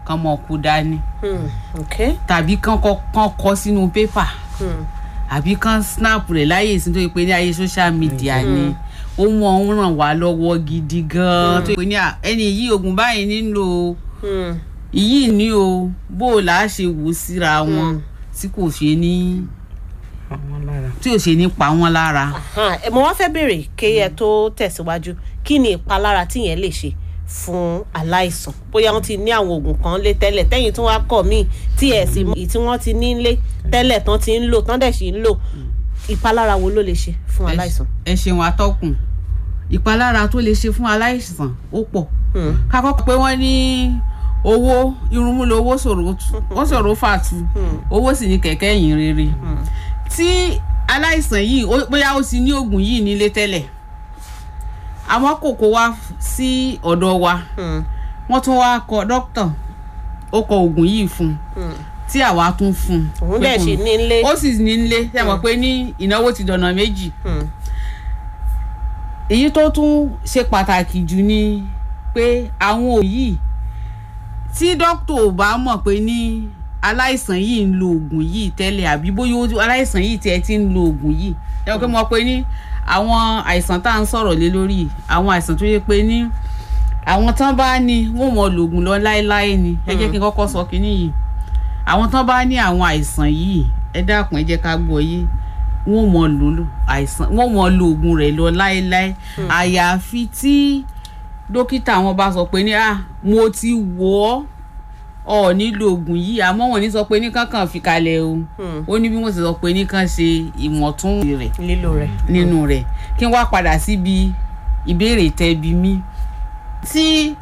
kán mọ̀ kó dání Hmm. okay. tàbí kán kọ kán kọ sínú pépà Hmm. àbí kán snap rẹ̀ láyè sí tó yẹ pé ní ayé social media ni ó mú ọ̀hún ràn wá lọ́wọ́ gidi gan-an tó yẹ pé ní à, ẹni yìí oògùn báyìí nílò o Hmm. ìyí ni o bó o là á ṣe wò síra wọn tí kò ṣe ní àwọn lára. tí ò ṣe ní pa wọn lára. Hàn, ẹ, mo wá fẹ́ béèrè kéyẹ tó tẹ̀síwájú kí ni ìpalára tíyẹn lè ṣe fún aláìsàn bóyá wọ́n ti ní àwọn oògùn kan lé tẹ́lẹ̀ tẹ́yìn tí wọ́n á kọ̀ míì tí ẹ̀ sì mọ̀ èyí tí wọ́n ti ní lé tẹ́lẹ̀ tán ti ń lò tán dẹ̀ sì ń lò ìpalára wo ló lè ṣe fún Ẹ- aláìsàn. ẹ ṣeun atọ́kùn ìpalára tó lè ṣe fún aláìsàn ó pọ̀ Hmm. ká kọ́kọ́ pé wọ́n ní owó irunmú lo owó ṣòro tú ó ṣòro fàtú owó sì ní kẹ̀kẹ́ yìn rere tí aláìsàn yìí ó- bóyá ó ti ní oògùn yìí nílé tẹ́lẹ̀ àwọn kòkó wá sí ọ̀dọ̀ wa Hmm. wọ́n tún wá kọ dókítà ó kọ oògùn yìí fún un Hmm. tí àwa tún fún un òun pé dẹ̀ kò- sì ní lé. ó sì ní nílé ṣe mọ̀ pé ní ìnáwó ti dọ̀nà méjì Hmm. èyí tó tún ṣe pàtàkì jù ni pé àwọn òyì tí dókítà ò bá mọ̀ pé ní aláìsàn yìí ń lo oògùn yìí tẹ́lẹ̀ àbí bóyá ó- aláìsàn yìí tiẹ̀ ti ń lo oògùn yìí ẹ wọ́n pé mo pé ní àwọn àìsàn tá à ń sọ̀rọ̀ lé lórí yìí, àwọn àìsàn tó yẹ pé ní àwọn tán bá ní wọ́n mọ̀ lògùn lọ láéláé ni ẹ jẹ́ kí n kọ́kọ́ sọ kínní yìí àwọn tán bá ní àwọn àìsàn yìí ẹ dákun ẹ jẹ́ ká gbọ́ yé wọ́n mọ̀ lò lò àìsàn wọ́n mọ̀ lo oògùn rẹ̀ lọ láéláé àyàfi tí dókítà wọn bá sọ pé ní ah mo ti wò ọ́ ọ nílò oògùn yìí àmọ́ wọn ní sọ pé ní kankan fi kalẹ̀ o Hmm. ó ní bí wọ́n sì sọ pé ní kàn ṣe ìmọ̀tún rẹ̀ lílò rẹ̀. nínú rẹ̀ kí n wá padà síbi ìbéèrè tẹbi mí tí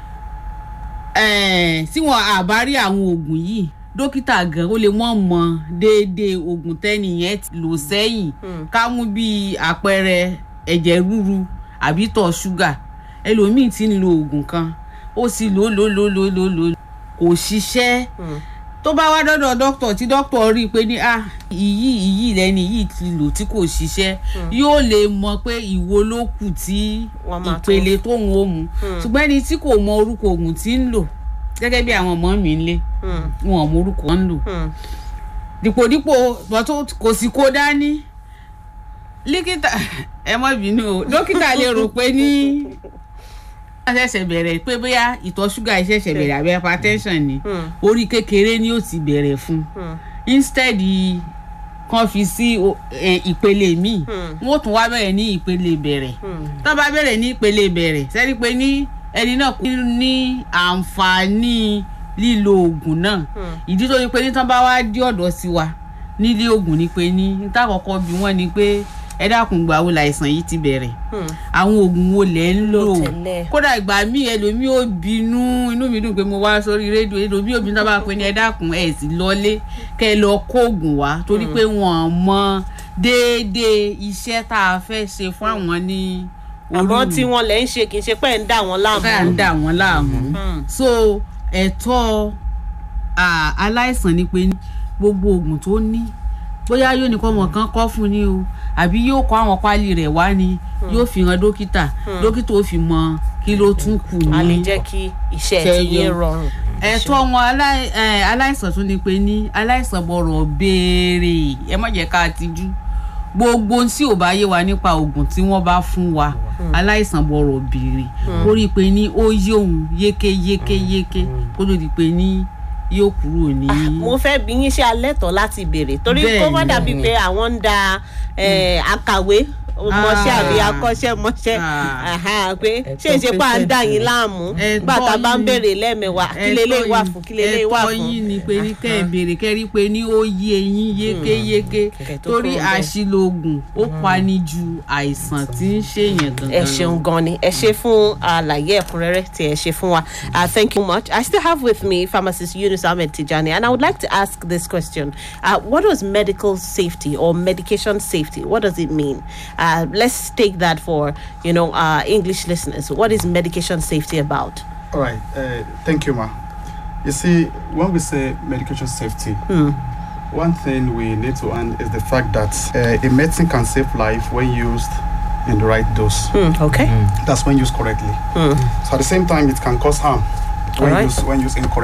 eh, tí wọn àbá rí àwọn oògùn yìí dókítà gan ó lè mọ̀ mọ̀ déédéé oògùn tẹ́nìyẹn ti lò sẹ́yìn Hmm. ká mú bí àpẹẹrẹ ẹ̀jẹ̀ ríru àbí tọ̀ ṣúgà ẹlòmíì ti ń lo oògùn kan ó sì lò lò lò lò lò lò kò ṣiṣẹ́ Hmm. tó bá wá dọ́dọ̀ dókítà tí dókítà rí i pé ní ah ìyí ìyí lẹ́ni yìí ti lò tí kò ṣiṣẹ́ yóò lè mọ pé ìwo ló kù tí Wọ́n máa tún- ìpele tóun ó mu ṣùgbọ́n ẹni tí kò mọ orúkọ oògùn tí ń lò gẹ́gẹ́ bí àwọn ọmọ mi ń lé Hmm. wọn ò mọ orúkọ ń lò Hmm. dípòdípò bọ́tò kò sì kó dání líkítà ẹ mọ́ bínú o dókítà lè rò pé ní wọ́n ṣẹ̀ṣẹ̀ bẹ̀rẹ̀ pé bóyá ìtọ̀ ṣúgà ṣẹ̀ṣẹ̀ bẹ̀rẹ̀ àbí hypertension ni Hmm. orí kékeré ni ó ti bẹ̀rẹ̀ fún Hmm. instead kan fi sí o- ẹ, ìpele míì Hmm. wọ́n tún wá bẹ̀rẹ̀ ní ìpele bẹ̀rẹ̀ Hmm. tó bá bẹ̀rẹ̀ ní ìpele bẹ̀rẹ̀ sẹ́ni pé ní ẹni náà kò ní àǹfààní lílo oògùn náà Hmm. ìdí tó ní pé ní tán bá wá dé ọ̀dọ̀ sí wa nílé oògùn ni pé ní níta kọ́kọ́ bí wọ́n ni pé ẹ dákun gbà wo làìsàn yìí ti bẹ̀rẹ̀ Hmm. àwọn oògùn wo lẹ̀ ń lò tẹ́lẹ̀. kódà ìgbà míì ẹlòmíì ò bínú inú mi dùn pé mo wá sórí rédíò ẹlòmíì ò bínú tó bá pé ní ẹ dákun ẹ sì lọlé kẹ ẹ lọ kó oògùn wá torí pé wọn mọ déédéé iṣẹ́ tá a fẹ́ ṣe fún àwọn ní àmọ́ tí wọ́n lẹ̀ ń ṣe kì í ṣe pé ń dà wọ́n láàmú. ká ń dà wọ́n láàmú Hmm. so ẹ̀tọ́ à, aláìsàn ni pé ní gbogbo oògùn tó ní bóyá yóò ní kọ́ ọmọ kan kọ́ fún ni o àbí yóò kọ́ àwọn páálí rẹ̀ wá ni yóò fi hàn dókítà dókítà ó fi mọ kí ló tún kù a lè ní jẹ́ kí iṣẹ́ Ṣe ti yé yọ. rọrùn. ẹ̀tọ́ wọn alái- ẹ, aláìsàn tún ni pé ní aláìsàn bọ̀rọ̀ béèrè ẹ má jẹ́ ká tijú gbogbo ohun tí ò bá yé wa nípa oògùn tí wọ́n bá fún wa aláìsàn bọ̀rọ̀ béèrè ó rí i pé ní ó yé òun yékéyékéyéké kó tó di pé ní yóò kúrò ní. mo fẹ́ bí yín ṣe alẹ́ tọ̀ láti béèrè torí Bẹ́ẹ̀ kó má ni. dàbí pé àwọn ń da eh, akàwé mọṣẹ́ Ah. àbí akọ́ṣẹ́ mọṣẹ́ Ah. Aha, pé Ẹ̀tọ́ ṣé ìṣe pa ń dà yín patient. láàmú Ẹ̀tọ́ nígbà tá a bá ń yín. béèrè lẹ́ẹ̀mẹwàá kí lélẹ́yìí wà fún kí lélẹ́yìí wà ẹ̀tọ́ fún. yín ni pé ní kẹ́ ẹ̀ béèrè kẹ́ rí pé ní ó yé eyín yékéyéké Kẹ̀kẹ́ tó torí kúrò bẹ́ẹ̀. àṣìlò oògùn ó pani ju àìsàn tí ń ṣèyàn gangan ẹ lọ. ṣeun gan ni ẹ ṣe fún àlàyé ẹ̀kúnrẹ́rẹ́ tí ẹ ṣe fún wa uh, thank you much i still have with me pharmacist yunus ahmed tijani and i would like to ask this question uh, what does medical safety or medication safety what does it mean uh, let's take that for you know uh, english listeners what is medication safety about All right. Uh, thank you, ma. You see, when we say medication safety, one thing we need to understand is the fact that uh, a medicine can save life when used in the right dose. Hmm, okay That's when used correctly. So at the same time, it can cause harm when Alright. used when used incorrectly.